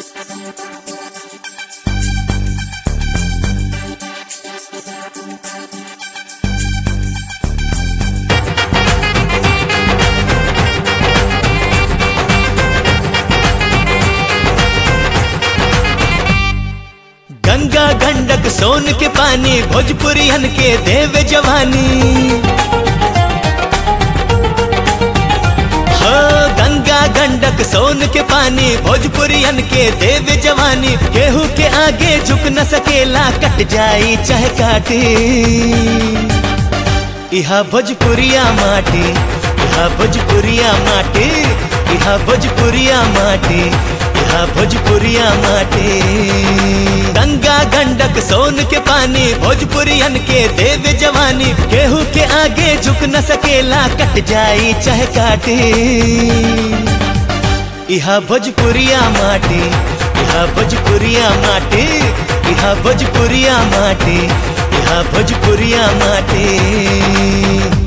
गंगा गंडक सोन के पानी भोजपुरियन के देव जवानी हो गंगा गंडक सोन के पानी भोजपुरियन के देव जवानी केहू के आगे झुक न सकेला कट जाई चाहे काटी इहा भोजपुरिया माटी इहा भोजपुरिया माटी इहा भोजपुरिया माटी इहा भोजपुरिया माटी गंगा गंडक सोन के पानी भोजपुरियन के देव जवानी केहू के आगे झुक न सकेला कट जाई चाहे काटी इहा भोजपुरिया माटी इहा भोजपुरिया माटी इहा भोजपुरिया माटी इहा भोजपुरिया माटी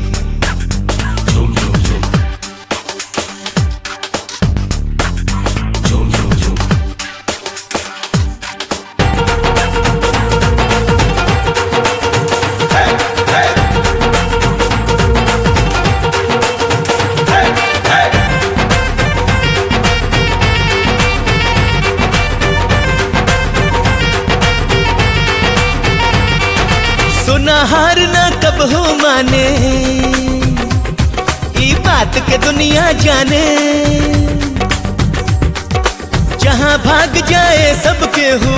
सुना हार ना कब हो माने ई बात के दुनिया जाने जहां भाग जाए सबके हो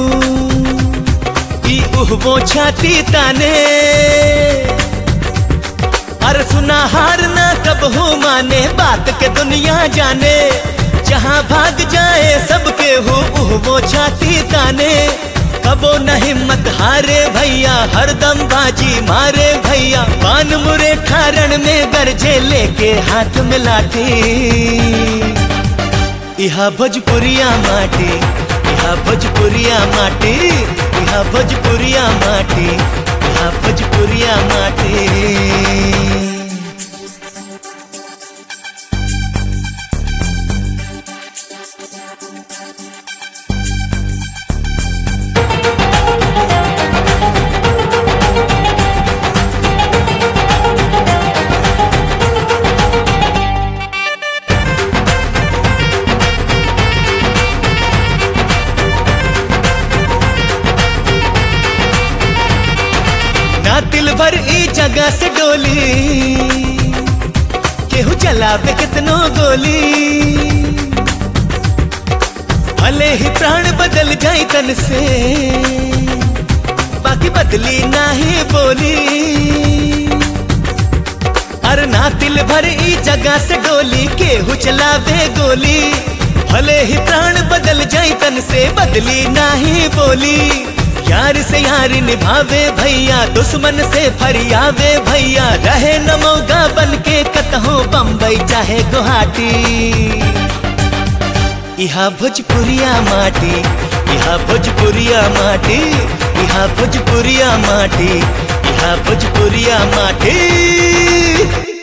ई उहबो छाती ताने अरे सुना हार ना कब हो माने बात के दुनिया जाने जहां भाग जाए सबके हो उहबो छाती ताने कबो न हिम्मत हारे भैया हरदम बाजी मारे भैया पान मुरे ठारण में गरजे लेके हाथ में लाठी इहा भोजपुरिया माटी इहा भोजपुरिया माटी इहा भोजपुरिया माटी इहा भोजपुरिया माटी ना दिल भर ई जगह से डोली केहू चलावे कितनो गोली भले ही प्राण बदल जाई तन से बाकी बदली नाही बोली अरे ना दिल भर ई जगह से डोली केहू चलावे गोली भले ही प्राण बदल जाई तन से बदली नाही बोली यार से यार निभावे भैया दुश्मन से फरियावे भैया रहे न मौगा बन के कतहो बम्बई चाहे गुवाहाटी इहा भोजपुरिया माटी इहा भोजपुरिया माटी इहा भोजपुरिया माटी इहा भोजपुरिया माटी